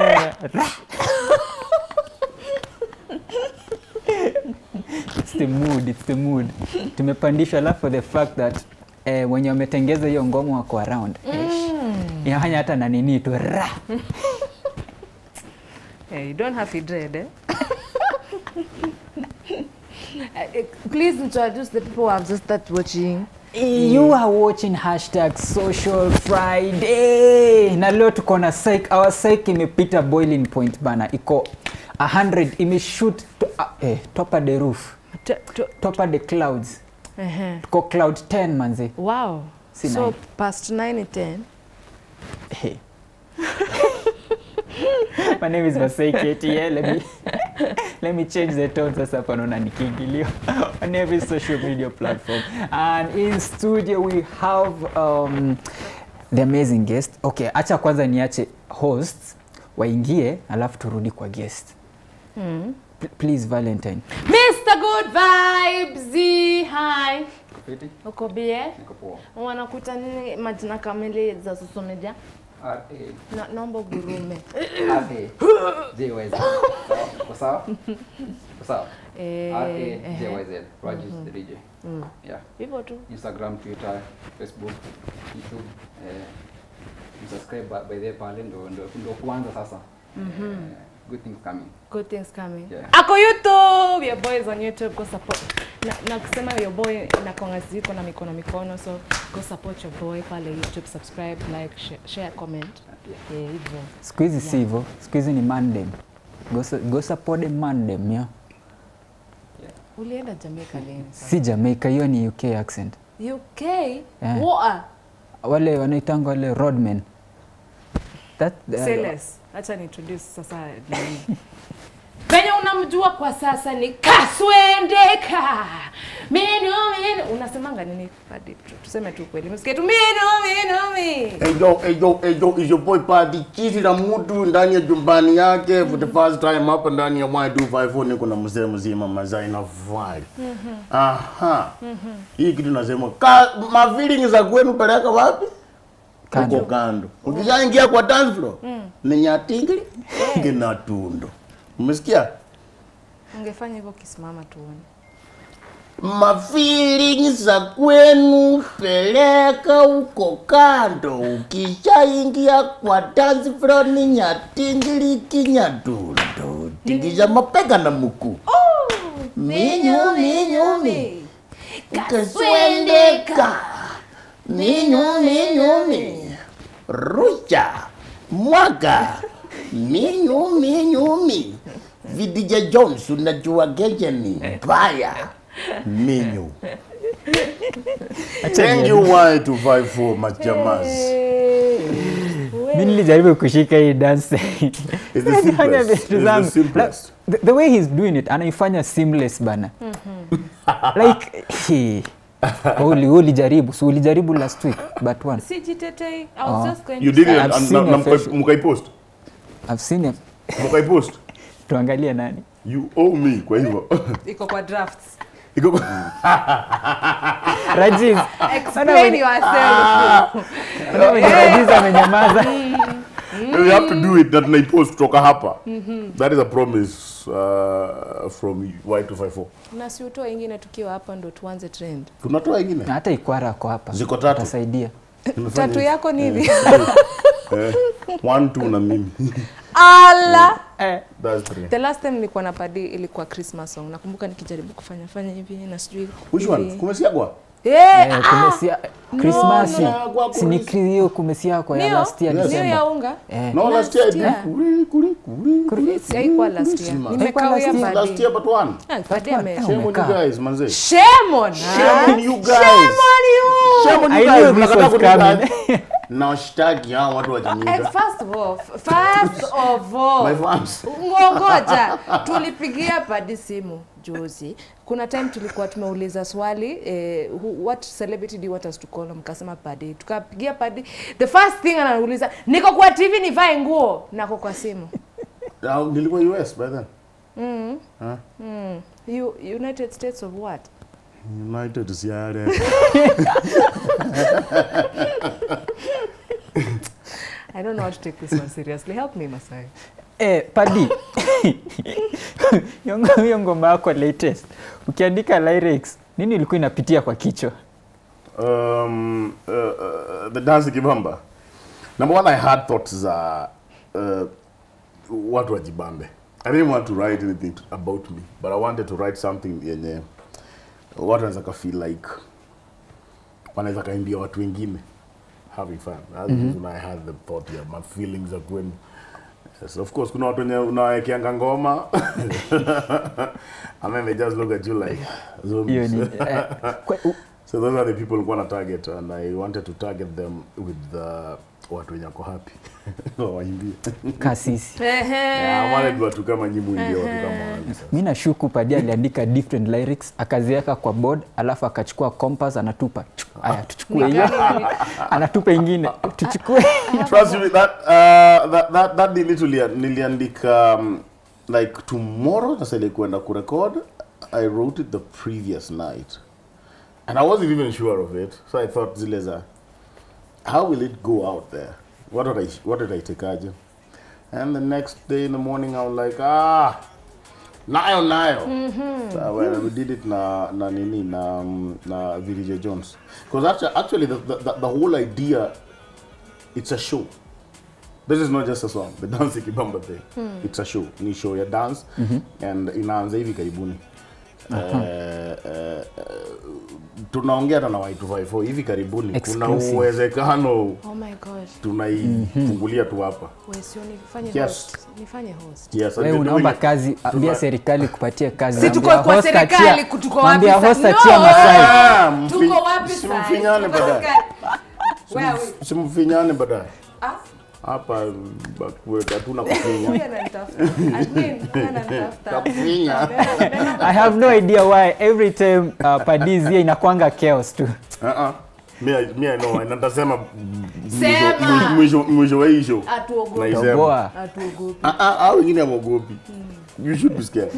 Eh, ra. It's the mood, it's the mood. Tumepandishwa alafu for the fact that eh, wenye wametengeza hiyo ngoma wako around. Mm. Inafanya hata na nini tu ra. Yeah, you don't have to dread, eh? Uh, eh, Please introduce the people who have just started watching. You are watching hashtag social Friday. Na leo tuko na psych, our psych imepita boiling point bana. Iko 100 imeshoot to, uh, eh, top of the roof, T- t- top of the clouds. uh-huh. Tuko cloud 10 manze. Wow. Si so nine. past 9 and 10. Hey. My name is Masai KTL. Let me let me change the tone sasa hapa naona nikiingilio on every social media platform. And in studio we have um, the amazing guest. Okay, acha kwanza niache hosts waingie alafu turudi kwa guest. Mm. P please Valentine. Mr. Good Vibes. Hi. Uko bie? Wanakuta nini majina kamili za social media? Na, naomba ugurume. Eh, ehe. Yeah. Hivyo tu. Instagram, Twitter, Facebook, YouTube. Eh, msubscribe by- by there pale ndo ndo ndo kuanza sasa. Eh, good things coming. Good things coming. Yeah. Ako YouTube. Your boy is on YouTube. Go support. Na, na kusema your boy inakonga ziko na mikono mikono so go support your boy pale YouTube, subscribe, like, share, share comment. Yeah. Eh, hivyo. Siku hizi si hivyo. Siku hizi ni mandem. Go, su- go support the mandem, yeah. Ulienda Jamaica lini? sasa? Si Jamaica, hiyo ni UK accent. UK? Yeah. What? wale wanaitanga wale roadmen that uh, Say less. Acha ni introduce sasa nini. Venye unamjua kwa sasa ni Kaswendeka. Minu minu. Unasemanga nini? Hadi tu- tuseme tu kweli. Msikie tu minu minu minu. Ejo, ejo, ejo is your boy Paddy Chizi na mtu ndani ya jumbani yake for the first time hapa ndani ya Y254 niko na mzee mzima Mazai na Vai. Aha. Hii kitu nasema ka ma feeling za kwenu peleka wapi? Kando. Huko kando. Ukishaingia kwa dance floor ni nyatingli ngina tundo. Umesikia? Ungefanya hivyo ukisimama tuone. Ma feelings za kwenu peleka huko kando. Ukishaingia kwa dance floor ni nyatingili kinyatundo. Tingisha mapega na mkuu. Minyu minyu mi. Kaswendeka. Minyu minyu mi. Rusha. Mwaga. Minyu minyu mi. Vidija Jones unajua geje ni mbaya. Minyu. Thank you Y254 majamazi. mi nilijaribu kushika hii dance It's the Anafanya simplest. vitu It's the zangu. simplest. Like, the, the way he's doing it anaifanya seamless bana like he, uli ulijaribu si ulijaribu last week but one Sijitetei. I was Oh. just going You to did say. it I've and seen na- your na mkai- face. mkaipost. I've seen him Mkaipost. tuangalie nani You owe me kwa hivyo. Iko kwa drafts. Iko kwa- Rajiz Explain yourself. Rajiz amenyamaza We have to do it that naipost kutoka hapa. That is a promise uh, from Y254. Na si utoe ingine tukiwa hapa ndo tuanze trend. Tunatoa ingine. Na hata ikwara ako hapa Ziko tatu. atasaidia Tunafanya Tatu hivi. yako ni hivi. Eh, one, two na mimi. Ala. That's three. The last time nilikuwa na padi ilikuwa Christmas song. Nakumbuka nikijaribu kufanya fanya hivi na sijui. Which one? hivi. Kumesiagwa? Eh, Eh, ah, kumesia krismasi no, kwa si ni polisi. kri- hiyo kumesia kwa ya Ndio, last year Yes. ndio ya December unga. eh No, last year I did. year. Kuri, kuri, kuri, kuri, Si haikuwa last year. Christmas. Nimekawia Haikuwa last Last padi. year but one. Ah, padi ame. But one. Shame on you Umekaa. guys, manze. Shame on us. Shame on you guys. Shame on you. Shame on I you knew guys. this Mnakataa was kunidai. coming. Na washtaki hao watu wa Eh, Jamaica. First of all, first of all. My fans. Ngongoja, tulipigia padi simu juzi. Kuna time tulikuwa tumeuliza swali eh, who, what celebrity do you want us to call? Mkasema padi. Tukapigia padi. The first thing anauliza, niko kwa TV nivae nguo, nako kwa simu. Ah, Nilikuwa US by then. Mm. Huh? Mm. You, United States of what? United siare. I don't know how to take this one seriously. Help me, Masai. Eh, padi Hiyo ngo- hiyo ngoma yako latest ukiandika lyrics nini ilikuwa inapitia kwa kichwa um, uh, uh, the dance kibamba number one i had thoughts za uh, watu wajibambe i didn't want to write anything to, about me but i wanted to write something yenye watu wanaweza ka feel like wanaweza kaimbia watu wengine having fun That's mm -hmm. i had the thought yeah, my feelings are going Yes, of course kuna watu wenye unawekeanga ngoma and then they just look at you like hiyo zombies. ni eh, kwa- u- So those are the people who want to target and I wanted to target them with the watu wenye wako happy waimbie. kasisi Yeah, I wanted watu kama nyinyi muimbie watu kama wale sasa. mi nashuku padi aliandika different lyrics akaziweka kwa board alafu akachukua compass anatupa Chuk- aya tuchukue hiyo anatupa ingine tuchukue Trust me that uh, that that, that ni literally niliandika um, like tomorrow sasa ile kwenda kurecord I wrote it the previous night and I wasn't even sure of it so I thought zile za how will it go out there what did I what did I take aje and the next day in the morning I was like ah nayo nayo so, well, we did it na na nini na um, na VJ Jones because actually, actually the, the, the, the whole idea it's a show this is not just a song the dance kibamba thing it's a show ni show ya dance and inaanza hivi karibuni Eh, eh, eh, tunaongea hata na Y254 hivi karibuni kuna Exclusive. uwezekano Oh my god. tunaifungulia tu hapa Wewe sio nifanye Yes. host. Nifanye host. yes, I've wewe been unaomba doing it. kazi ambia Tuna- serikali kupatie kazi Si tuko Ambia kwa host serikali, achia- kutuko wapi mwambia sasa? host No! achia Masai Ah, mfi- Tuko wapi sasa? simfinyane Tuko baadaye serikali. Wewe. simfinyane baadaye Ah, hapa bakwe- hatuna kufinya huyu ananitafuta. Admin, huyu ananitafuta. Kufinya. I have no idea why every time uh, Padis here inakwanga chaos tu. Uh-uh. Me, I- me I know, na nitasema Sema. mwisho- mwisho- mwisho wa hii show. Hatuogopi. Naisema. Toboa. Hatuogopi. Ah, ah, hao wengine hawaogopi. You should be scared.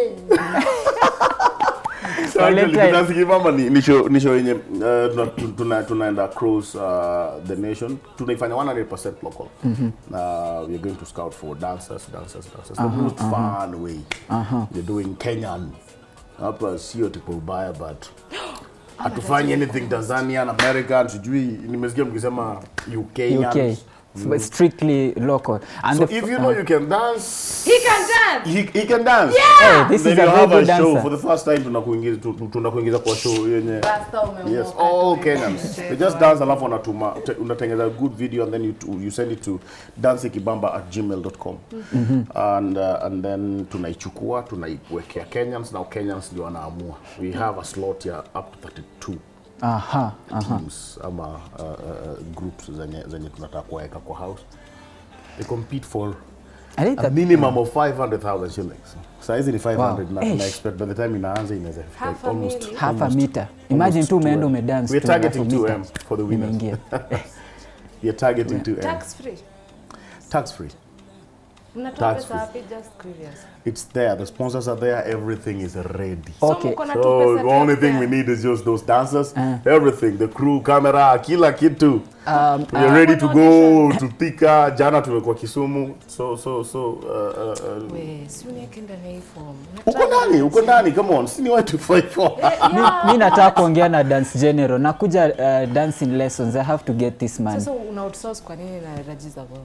So Waleta- actually, Kidansi Kibamba ni, ni show ni show yenye uh, tuna, tuna, tunaenda across uh, the nation tunaifanya 100% local uh, we're going to scout for dancers dancers dancers the most fun way we're doing Kenyan hapa sio tipo ubaya but hatufanyi anything Tanzanian American sijui nimesikia mkisema UK UK. But strictly local. And so the, if you know you can dance He can dance. he, he can dance hey, this then is a you very have good a show dancer. for the first time tunakuingiza tu- tu- tunakuingiza kwa show yenye Rasta umeomoka. Yes, all Kenyans. They just dance alafu wanatuma te- unatengeza good video and then you, you send it to danceikibamba at gmail.com and, uh, and then tunaichukua tunaiwekea Kenyans now Kenyans ndio wanaamua we have a slot ya up to 32 aha, aha. teams ama uh, uh, groups zenye, zenye tunataka kuweka kwa house they compete for I think a that, minimum of 500,000 shillings saizi ni 500 Wow. na, Eish. na expect by the time inaanza inaweza fika Half a almost million. half a almost- meter. Imagine almost tu umeenda 2M. umedance We're tu, half a targeting meter. 2M for the winners. Imeingia. You're targeting 2M. Tax free. Tax free. Mnatoa Tax pesa free. wapi? Just curious. It's there. The sponsors are there. Everything is ready. Okay. mko na tu So pesa the only tu thing pia. we need is just those dancers, Uh. everything, the crew, camera, kila kitu. Um, We're uh, ready to go to Thika. Jana tumekuwa Kisumu. So so so uh, uh, uh, We, si unieke ndani ya hii form. uko ndani, uko ndani. Come on. Sini watu fight for. mi, mi nataka kuongea na dance general nakuja uh, dancing lessons i have to get this man Sasa una outsource kwa nini na register kwa?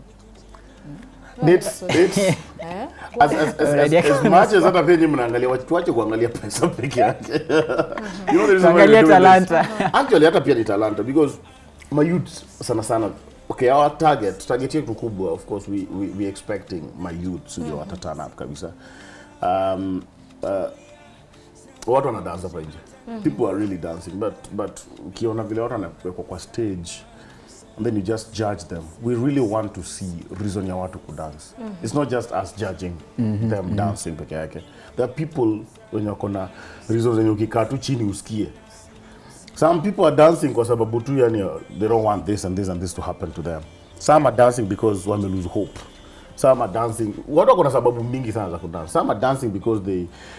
It's it's Eh? as, as, as, as, as much as hata pia nyinyi mnaangalia wacha tuache kuangalia pesa peke yake. you know the reason why Tuangalie we're doing talanta. this? Actually hata pia ni talanta because my youth sana sana okay our target target yetu kubwa of course we we, we expecting my youth ndio wata turn up kabisa. Um, uh, watu wanadansa hapa nje. People are really dancing but but ukiona vile watu wanawekwa kwa stage and then you just judge them. We really want to see reason ya watu kudance. It's not just us judging them dancing peke yake. There are people wenye wako na reasons zenye ukikaa tu chini usikie. Some people are dancing kwa sababu tu yani uh, they don't want this and this and this to happen to them. Some are dancing because wame lose hope. Some are dancing. Watu wako na sababu mingi sana za kudance. Some are dancing because they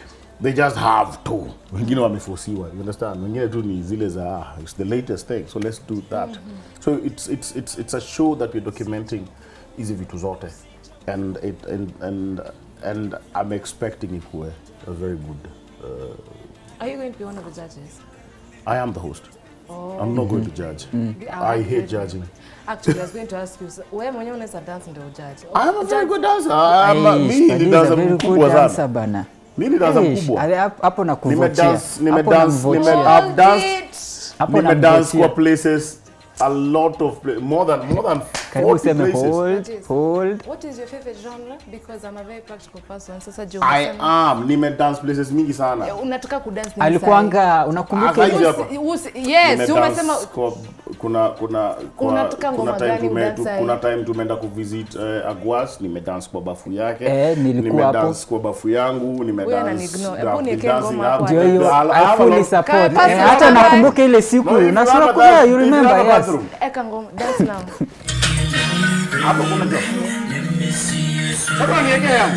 they just have to wengine wameforsiwa you understand wengine tu ni zile za ah, it's the latest thing so let's do that so it's, it's, it's, it's a show that we're documenting hizi vitu zote and, it, and, and, and i'm expecting it kuwe a very good uh, Are you going to be one of the judges? i am the host i'm not going to judge I i like hate it. judging Actually, I was going to ask you, so, wewe mwenyewe unaweza dance ndio judge. I am a very Judge- good dancer. I'm a, Aish, mimi Padi ni is a dancer very good mkubwa dancer sana. bana. Mimi ni dancer Aish, mkubwa. ale- hap- hapo na kuvotia. Nimedance, Hapo nimedance, namvotia. nime- I've danced- It. Hapo Nimedance namvotia. kwa places a lot of pla- more than more than Karibu 40 useme places. hold, What is- hold. What is your favorite genre? Because I'm a very practical person. Sasa juu I umesema- am nimedance places mingi sana. Eh, unataka kudance nini Alikuanga unakumbuka Aka- ile- hizi hapa. Usi- usi- Yes, Nimedance umesema kwa kuna kuna kwa, Unataka ngoma kuna time gani tume, udance tu, aje? kuna time tumeenda kuvisit uh, Agwas nimedance kwa bafu yake. Eh, nilikuwa nimedance hapo. kwa bafu yangu, Huyu nimedance. ananiignore. I've Hebu been niwekee dancing ngoma hapo. up. Ndio hiyo, I have I a fully lot- support. Kaa Eh, pasi hata na nakumbuka ile siku No, if you na have sura a kuna bath- you if you remember have a yes. bathroom, eka ngoma dance now. hapo kuna job. Sasa niweke yangu.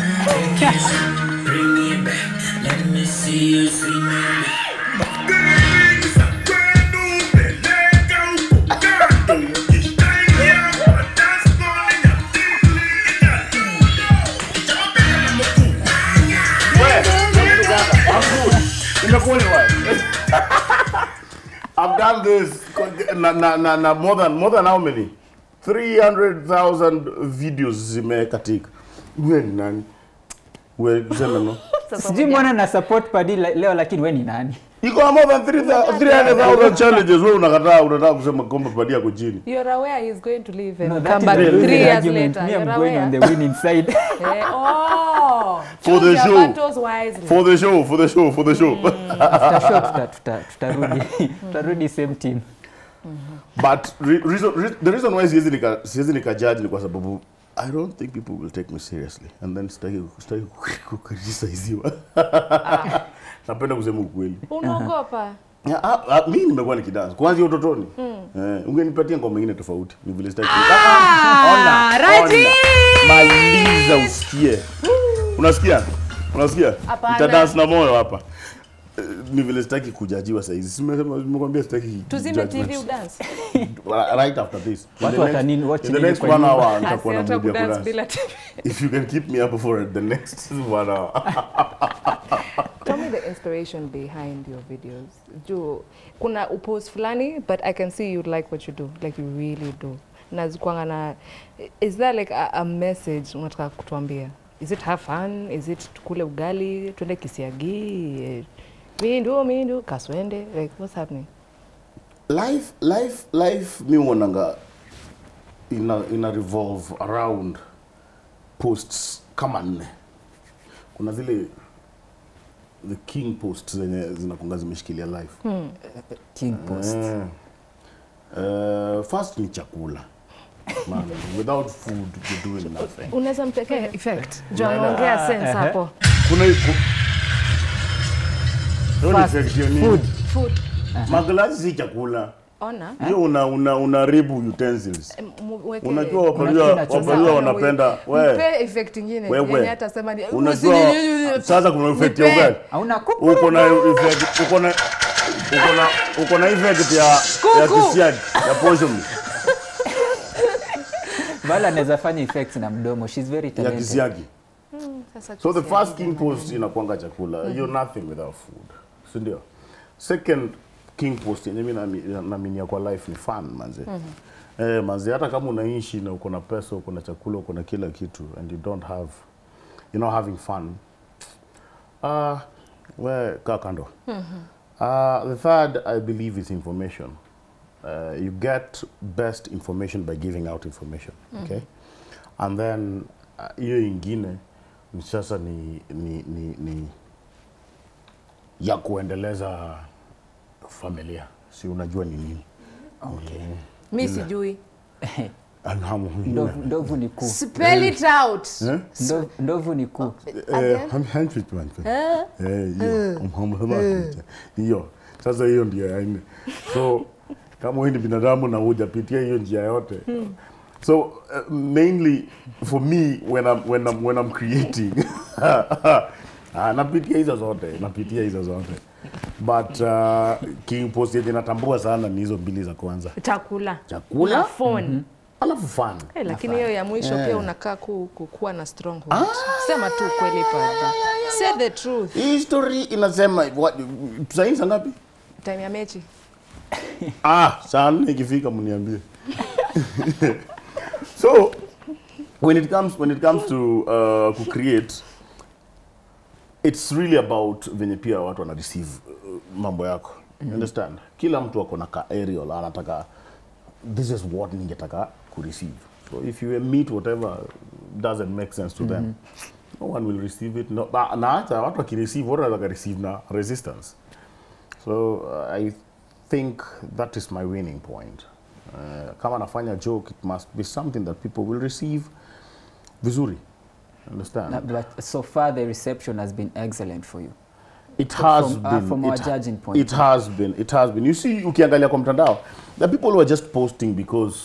I've done this na, na, na, na more than more than how many 300,000 videos zimekatika. Wewe ni nani? Wewe sema no. Sijui mbona na support Padi le- leo lakini we ni nani? Iko na more than 3,000 300,000 challenges wewe unakataa unataka kusema kwamba Padi yako chini. You're aware he's going to leave and No, that come is back the three losing years argument. later. Me, I'm You're going on the aware. winning side. Eh, oh, For choose the your show. battles wisely. For the show, for the show, for the show. After show tuta- tuta- tutarudi tutarudi same team. But re reason, re the reason why siwezi nika siwezi nika judge ni kwa sababu I don't think people will take me seriously and then sitaki sitaki kukritisiziwa. Napenda kusema ukweli. Unaogopa? Ya, ah, ah, mi nimekuwa nikidance kuanzia utotoni. Eh, ungenipatia ngoma nyingine tofauti. Ni vile sitaki. Ah, Ona, Raji! ona. Maliza usikie. Unasikia? Unasikia? Hapana. Nitadance na moyo hapa. Eh, Ni vile sitaki kujajiwa saa hizi. Simesema nimekwambia sitaki. Tuzime TV judgments. udance. right after this. In Watu the next- watanini- watch in the nini next kwa one nyumba? hour nitakuwa na Asiacha mood ya kudance kudance. bila TV. If you can keep me up for the next one hour. Tell me the inspiration behind your videos. Juu kuna upost fulani but I can see you like what you do. Like you really do. Na zikwanga na is there like a, a message unataka kutuambia? Is it have fun? Is it tukule ugali, twende kisiagi? eh, Mindu, mindu, kaswende? Like what's happening? life life life mi uonanga ina, ina revolve around posts kama nne kuna zile the king posts zenye zinakunga zimeshikilia life King post. Eh. Uh, first ni chakula Man, without food you're doing nothing Unaweza mpekea effect. Juu Unaenda- anaongea sense ehe. hapo. kuna ku- Hiyo ni Fast effect hiyo ni- food. Food. maglasi si chakula Ona. hiyo una una unaribu utensils Mweke- unajua Unajua wapaliwa unacheza. wapaliwa wanapenda we Mpe effect ingine. Wewe. Yenye hata sema ni unajua sasa kuna effect ya Nipe. ugali Hauna kuku. uko na effect uko na uko na uko na effect ya ya Kuku. kisiagi ya poison Vala anaweza fanya effects na mdomo. She's very ya talented. kisiagi Sasa so the kisiagi first king post inakwanga chakula you're nothing without food si ndio second king post yenye mimi naami- naaminia kwa life ni fun manze eh manze hata kama unaishi na uko na pesa uko na chakula uko na kila kitu and you don't have you know having fun uh we kaa kando uh, the third i believe is information uh, you get best information by giving out information okay and then uh, hiyo ingine ni sasa ni, ni, ni, ni ya kuendeleza familia si unajua ni nini okay. mi sijui Alhamu Ndovu, ndovu ni kuu. spell it out Eh? Ndovu, ndovu ni kuu. Eh, ham- handshake man. Eh, hiyo. Umhamu- hiyo sasa hiyo ndio ya nne so kama wewe ni binadamu na hujapitia hiyo njia yote so uh, mainly for me when I'm, when I'm, when I'm creating Ah, napitia hizo zote napitia hizo zote but uh, king post yenye natambua sana ni hizo mbili za kwanza chakula Chakula? na phone alafu fun Eh, lakini hiyo ya mwisho pia unakaa ku, ku, kuwa na stronghold. Sema tu kweli padri. Say the truth. hii story inasema what- saini saa ngapi Time ya mechi. ah saa nne ikifika mniambie so when it comes when it comes to uh, ku create it's really about venye pia watu wana receive uh, mambo yako you understand kila mtu ako na ka aerial anataka this is what ningetaka ku receive so if you meet whatever doesn't make sense to them no one will receive it no, na na hata watu wakireceive watu wanataka receive na resistance So uh, I think that is my winning point. Uh, kama nafanya joke, it must be something that people will receive vizuri. Understand? Na- But so far the reception has been excellent for you. it has from- uh, been from our it, judging point. It has been. It has been. You see, ukiangalia kwa mtandao, the people who are just posting because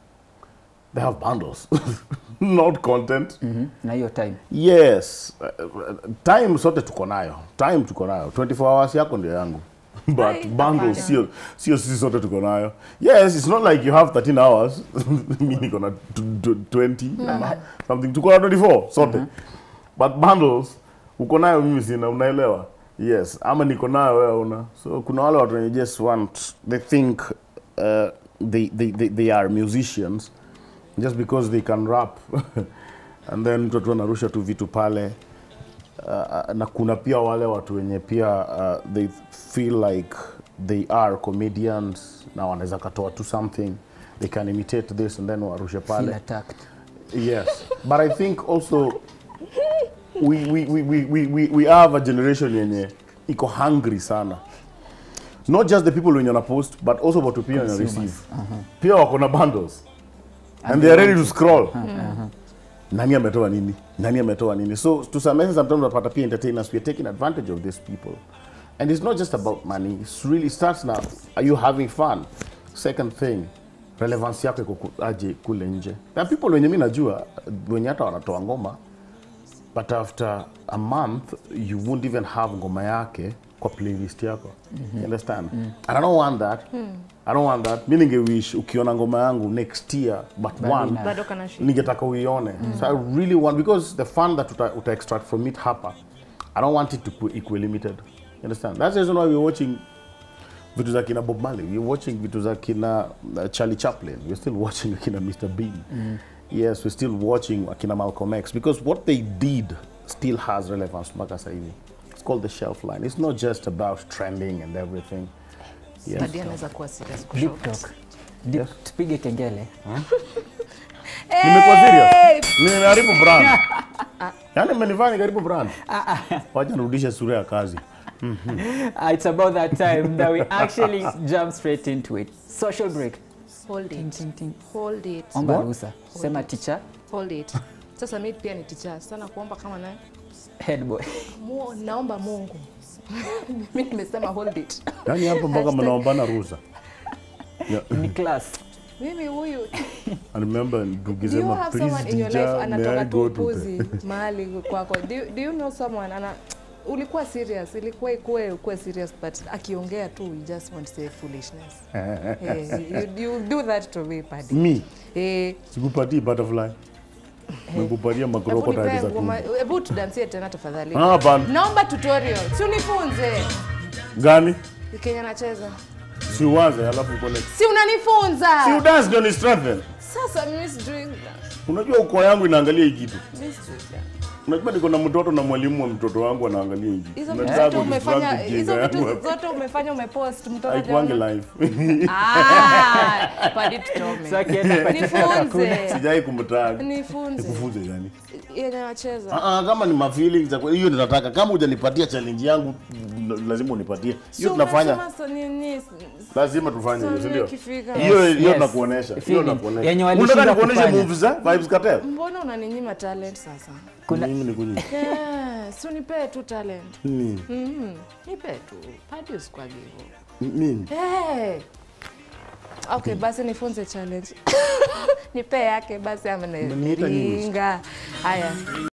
they have bundles, not content. Mhm. Na hiyo time. Yes, uh, uh, time sote tuko nayo, time tuko nayo. 24 hours yako ndio yangu. But Ai, bundles hapana. sio sio sisi sote tuko nayo. Yes, it's not like you have 13 hours. Mimi niko na tw- tw- 20 ama something tuko na 24 sote. But bundles uko nayo mimi sina, unaelewa? Yes, ama niko nayo wewe una. So kuna wale watu wenye just want they think uh, they, they, they, they are musicians just because they can rap and then mtu tu anarusha tu vitu pale uh, na kuna pia wale watu wenye pia uh, they feel like they are comedians na wanaweza katoa tu something they can imitate this and then warushe Feel pale attacked. yes but i think also we, we, we, we, we, we, we have a generation yenye iko hungry sana not just the people wenye wana post but also watu pia wenye Consumers. receive pia wako na bundles and they are ready to scroll nani ametoa nini nani ametoa nini so to some extent sometimes unapata pia entertainers we are taking advantage of these people and it's not just about money it's really starts now are you having fun second thing relevance yako iko ku- aje kule nje there are people wenye mi najua wenye hata wanatoa ngoma but after a month you won't even have ngoma yake kwa playlist yako you understand and i don't want that i don't want that mi ningewish ukiona ngoma yangu next year but one ina- Bado kana shida. ningetaka uione so i really want because the fun that uta, uta extract from it hapa i don't want it to be equal limited you understand that's the reason why we're watching vitu za kina bob marley we're watching vitu za kina uh, charlie chaplin we're still watching akina mr bean yes we're still watching akina malcolm x because what they did still has relevance mpaka sasa hivi it's called the shelf line it's not just about trending and everything yes Padri anaweza kuwa serious Deep kushout. talk. Deep, tupige kengele. nimekuwa serious nimeharibu brand yani mmenifanya nikaribu brand wacha nirudishe sura ya kazi Uh, it's about that time that we actually jump straight into it. Social break. Hold Ting, it. ting, ting. Hold it. Omba What? ruhusa. Sema teacher, Hold it. Sasa mimi pia ni teacher. Sana kuomba kama naye. head boy. Mu, naomba Mungu. Mimi nimesema hold it. yani hapo mpaka Hashtag- mnaombana ruhusa Yeah. Ni class. Mimi huyu I remember Do you tukisema have please someone in your life teacher, may anatoka I tu go to upuzi the... mahali kwako? Do, you- do you know someone ana ulikuwa serious, ilikuwa ikuwe ukuwe serious but akiongea tu you just want to say foolishness. hey, you, you do that to me Paddy. Me, Eh, sikupatii butterfly. Nikupatia hebu makrokota nipe za ngoma, kumbe. hebu tudansie tena tafadhali. Ah, hapana. Naomba tutorial. Si unifunze. Gani? Kenya nacheza. Si uanze alafu ukole. Si unanifunza. Si udance ndio ni strengthen. Sasa mimi sijui. Unajua uko yangu inaangalia hii kitu. Mimi sijui. Unajua niko na mtoto na mwalimu wa mtoto wangu anaangalia hii kitu. Hizo vitu Unataka zote umefanya, kudistract hizo ujinga vitu yangu. zote umefanya umepost mtoto Haikuangi hajaona? live. Ah, Paddy tuchome. So akienda kwa TikTok hakuna. Nifunze. Sijai kumtag. Nifunze. Nikufunze gani? Yenye nacheza. Ah, ah, kama ni ma feelings za hiyo ndio nataka. Kama hujanipatia challenge yangu n- lazima unipatie. Hiyo tunafanya. Lazima tufanye hiyo, si ndio? Ikifika. Hiyo hiyo yes. tunakuonesha. Hiyo Feeling. tunakuonesha. Yenye Unataka walishindwa nikuoneshe kufanya. moves za Vibes Cartel? Mbona unaninyima talent sasa? Kuna- Mimi nikunyima. Yeah, si unipee tu talent. Nini? Mhm. Nipe tu. Paddy usikwage hivyo. Nini? Hey. Okay, basi nifunze challenge. Nipe yake basi ama Umeniita nini? ringa. Haya.